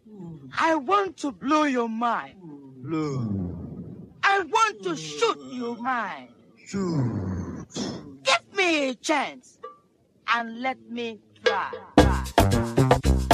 I want to blow your mind. Blow. I want to shoot your mind. Shoot. Give me a chance and let me try. try.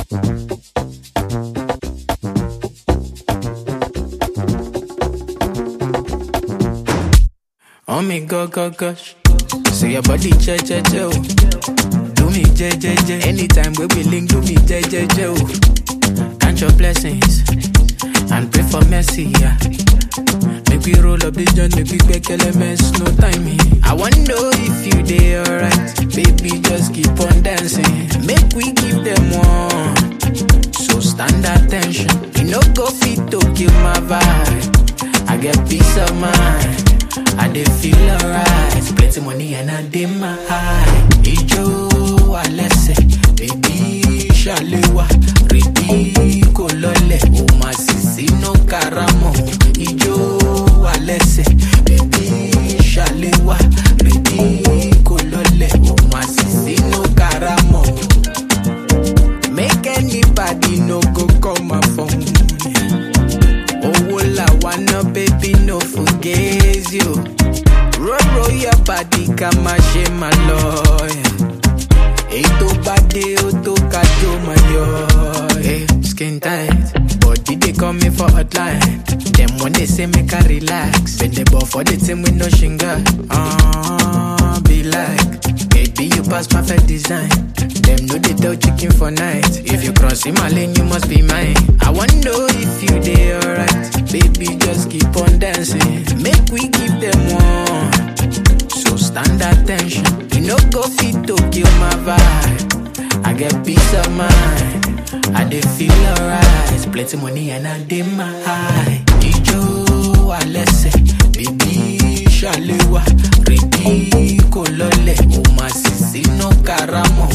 Oh me go go gosh. So your body che che che oh. Do me je je je. Anytime we be link, do me je je je oh. Count your blessings and pray for mercy. Yeah. Make we roll up the joint, make we make elements, no timing. I wanna know if you dey alright, baby. Just keep on dancing. Make we give them one. So stand attention. You no go fit to kill my vibe. I get peace of mind. I dey feel alright. Plenty money and I dey my high. Ijo alẹ́sẹ̀, baby ṣàlẹ́wà. Rìbí kò lọlẹ̀, o máa sì sínú karamọ̀. Ijo alẹ́sẹ̀, baby ṣàlẹ́wà. Rìbí kò lọlẹ̀, o máa sì sínú karamọ̀. Make anybody no go call my phone. Owó la wanna baby no forget you. Roll roll your body ká má ṣe má lọ. Èyí tó bá dé ó tó ká tó má yọ. Hey, skin tight, body dey call me for hotline. Dem wan dey say make I relax. Bend the ball for the team with no shinga. Uh, be like, baby you pass perfect design. Dem no dey tell chicken for night. If you cross in my lane, you must be mine. I wanna know if you dey alright. Baby, just keep on dancing. Make we give them one. So stand attention. You no go fit to kill my vibe. I get peace of mind. I dey feel alright. Plenty money and I dey my high. Ijo alẹ́sẹ̀, baby ṣàlẹ́wà. Rìbí kò lọlẹ̀, o máa sì sínú karamọ̀.